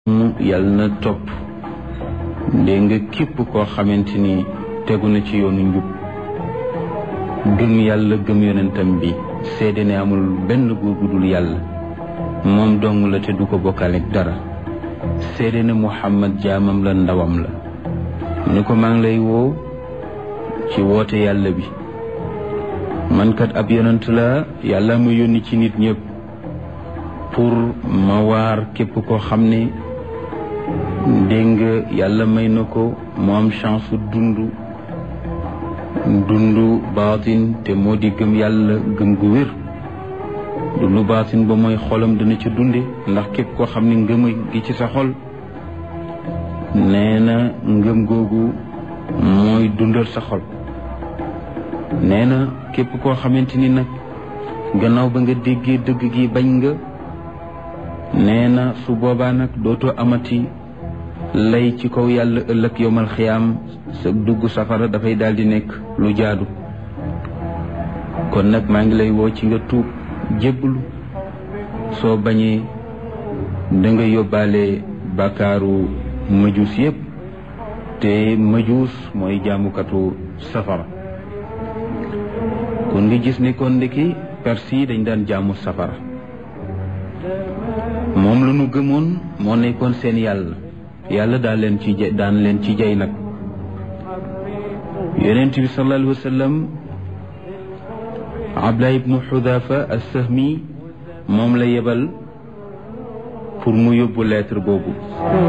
yàlla na topp dégg nga képp koo xamante ni tegu na ci yoonu njub gëm yàlla gëm yonentam bi seede ne amul benn góor gu dul yàlla moom dong la te du ko bokkaaleeg dara seede ne muhammad jaamam la ndawam la mu ne ko maa ngi lay woo ci woote yàlla bi man kat ab yonent la yàlla ma yónni ci nit ñëpp pour ma waar képp koo xam ne dégg nga yàlla may na ko mu am chance dund dund baatin te moo di gëm yàlla gëm gu wér dund baatin ba mooy xolam dana ca dunde ndax képp koo xam ne ngëm gi ci sa xol nee na ngëm googu mooy dundal sa xol nee na képp koo xamante ni nag gannaaw ba nga déggee dëgg gi bañ nga nee na su boobaa nag dootoo amati lay ci kaw yàlla ëllëg yowmal xiyaam sa dugg safara dafay daal di nekk lu jaadu kon nag maa ngi lay woo ci nga tuub jébbalu soo bañee da nga yóbbaale bàkkaaru majuus yépp te majuus mooy jaamukatu safara kon nga gis ne kon ndeki perse yi dañ daan jaamu safara moom la ñu gëmoon moo nekkoon seen yàlla yàlla daan leen ci jay daan leen ci jay nag yonent bi sallallahu alayhi wa sallam Abdullah ibnu Xudafa as-Sahmi moom la yebal pour mu yóbbu lettre boobu